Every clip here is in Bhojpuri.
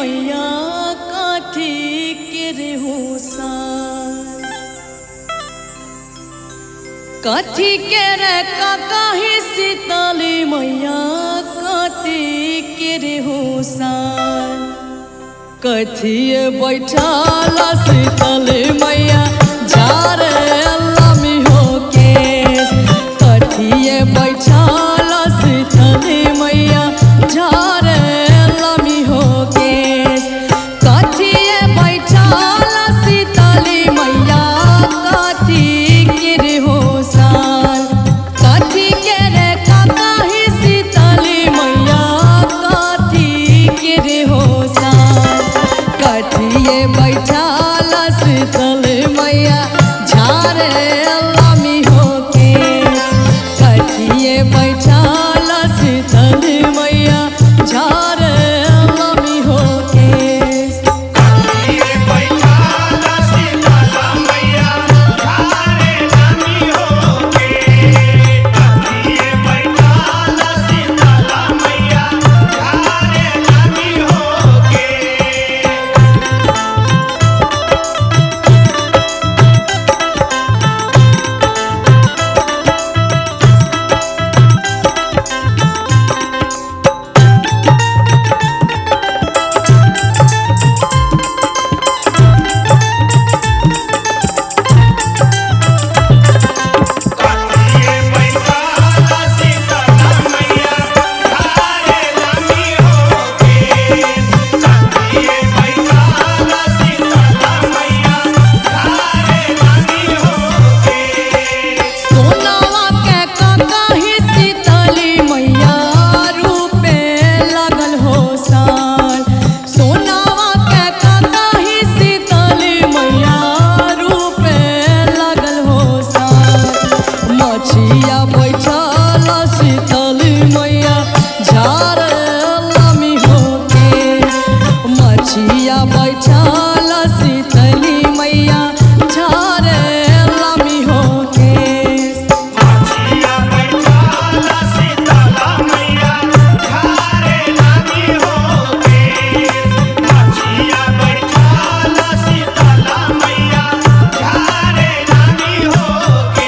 मैया काठी के रे होसा काठी के रे काकाही सीताली मैया काठी के रे होसा कथिए बैठाला सीताली मैया झारे अल्लामी हो केस कथिए बैठाला सीताली मैया झारे अल्लामी हो केस कथिए बैठाला सीताली मैया काठी के रे होसान काठी के रे काकाही सीताली मैया काठी के रे होसान कथिए बैठाला शीतल मैया झारे अल्लामी होके कथिए बैठाला शीतल मैया झारे अल्लामी होके ये बैठाला सीताला मैया धारे रानी होके ये बैठाला सीताला मैया धारे रानी होके ये बैठाला सीताला मैया धारे रानी होके ये बैठाला सीताला मैया धारे रानी होके सोनावा के काकाही सीताली मैया रूपे लगल हो साल सोनावा के काकाही सीताली मैया रूपे लगल हो साल मछिया बैठल सीताली मैया झार लमी होके मछिया बैठल सीतली मैया झार लमी होके माछिया बैठाला सीताला मैया धारे रानी होके माछिया बैठाला सीताला मैया धारे रानी होके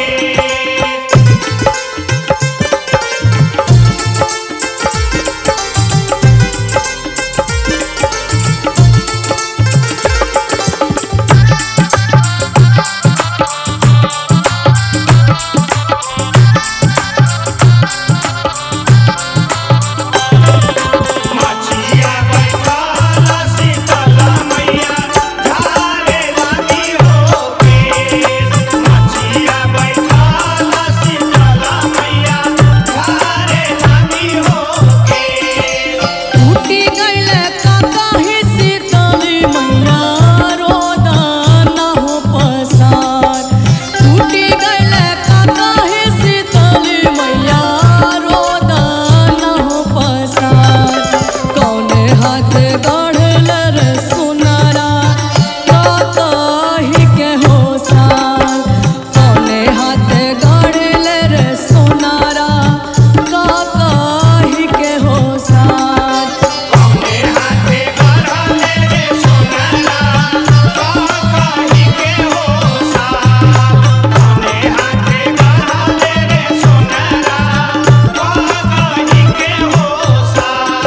माछिया बैठाला सीताला मैया धारे रानी होके माछिया बैठाला सीताला मैया धारे रानी होके टूटी गईले काकाही सीताली मैया रोदन हो पसार टूटी गईले काकाही सीताली मैया रोदन हो पसार कौने हाथ गढ़ल रे सुनरा काकाही के होसार कौने हाथ गढ़ल रे सुनरा काकाही के होसार कौने हाथे गढ़ले रे सोनारा काकाही के होसा कौने हाथे गढ़ले रे सोनारा काकाही के होसा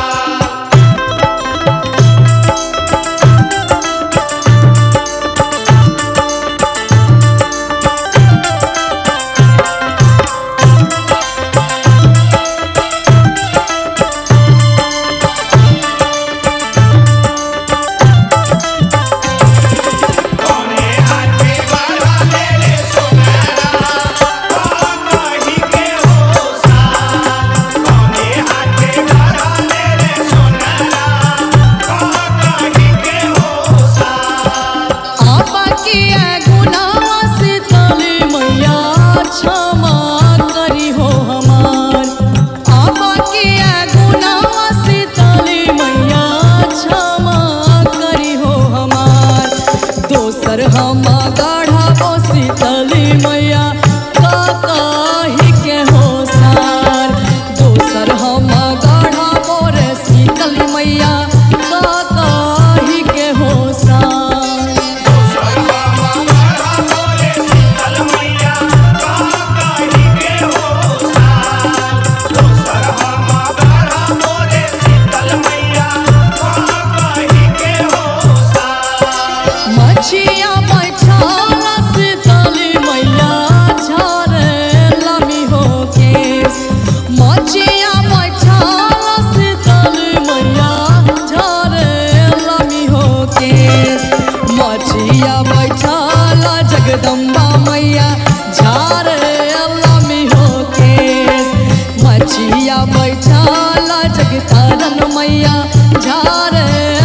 कौने हाथे गढ़ले रे सोनारा काकाही के होसा कौने हाथे गढ़ले रे सोनारा काकाही के होसा आपा किया गुनाह सीताली मैया क्षमा करी हो हमार आपा किया गुनाह सीताली मैया क्षमा करी हो हमार दोसर हम गढ़ाबो सीताली मैया काकाही के होसार दोसर हम गढ़ाबो रे सीतली मैया काका जगदम्बा मैया झारे अल्लामी हो केस मछिया बैठाला जगतारन मैया झारे